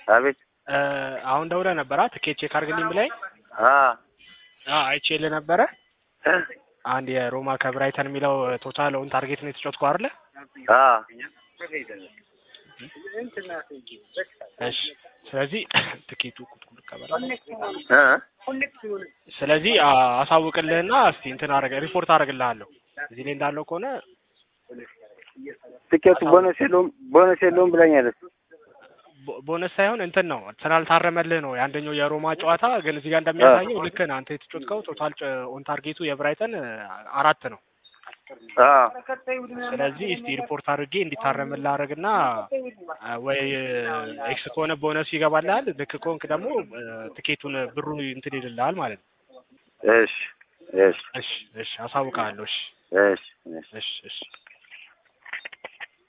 አቤት እ አሁን ደውለህ ነበራ ትኬት ቼክ አድርግልኝ ብላኝ አ አ አይቼልህ ነበረ አንድ የሮማ ከብራይተን የሚለው ቶታል ኦን ታርጌት ነው የተጫወትከው አይደለ? አ እሺ ስለዚህ ትኬቱ ቁጥቁጥ ቀበላ እ ስለዚህ አ- አሳውቅልህና እስቲ እንትን አረገ ሪፖርት አደርግልሃለሁ እዚህ ላይ እንዳለው ከሆነ ትኬቱ ቦነስ የለውም ቦነስ የለውም ብላኛለች። ቦ- ቦነስ ሳይሆን እንትን ነው ስላልታረመልህ ነው የአንደኛው የሮማ ጨዋታ ግን እዚህ ጋር እንደሚያሳየው ልክ ነህ አንተ የተጫወትከው ቶታል ኦን ታርጌቱ የብራይተን አራት ነው አ ስለዚህ እስቲ ሪፖርት አድርጌ እንዲታረምልህ አድርግና አ፣ ወይ ኤክስ ከሆነ ቦነሱ ይገባልሃል ልክ ከሆንክ ደግሞ እ፣ ትኬቱን ብሩ እንትን ይልልሃል ማለት ነው እሺ እሺ እሺ እሺ አሳውቅሃለሁ እሺ እሺ እሺ እሺ እሺ